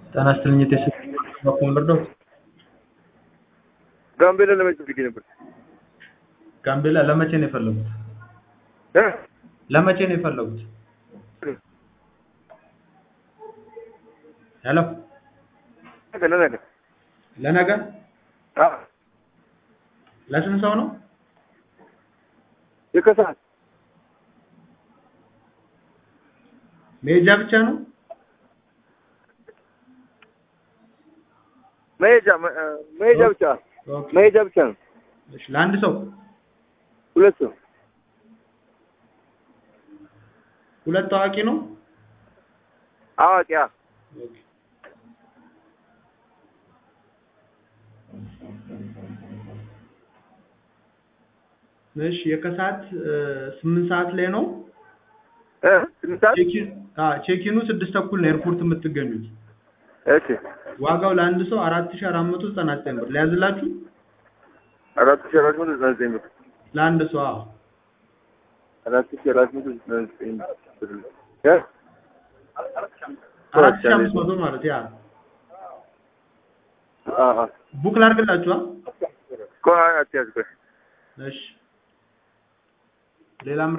ጤና ይስጥልኝ የቴስ በኩል ልርዳው? ጋምቤላ ለመቼ ፈልጌ ነበር? ጋምቤላ ለመቼ ነው የፈለጉት? እ? ለመቼ ነው የፈለጉት? ሄሎ ነገ ለነገ። ለነገ አዎ ለስንት ሰው ነው? የከሰዓት መሄጃ ብቻ ነው? መሄጃ መ- እ፣ መሄጃ ብቻ ኦኬ። መሄጃ ብቻ ነው። እሺ ለአንድ ሰው ሁለት ሰው ሁለት ታዋቂ ነው? አዋቂ አ ኦኬ። እሺ የከሰዓት እ፣ ስምንት ሰዓት ላይ ነው። እ ስምንት ሰዓት ቼኪን አ ቼኪኑ ስድስት ተኩል ነው ኤርፖርት የምትገኙት። እሺ ዋጋው ለአንድ ሰው አራት ሺህ አራት መቶ ዘጠና ዘጠኝ ብር ሊያዝላችሁ አራት ሺህ አራት መቶ ዘጠና ዘጠኝ ብር ለአንድ ሰው አዎ አራት ሺህ አራት መቶ ዘጠና ዘጠኝ ብር እ አራት ሺህ አምስት መቶ ማለት ያ አ አ ቡክ ላድርግላችኋ። ቆይ አትያዝ ቆይ እሺ ሌላም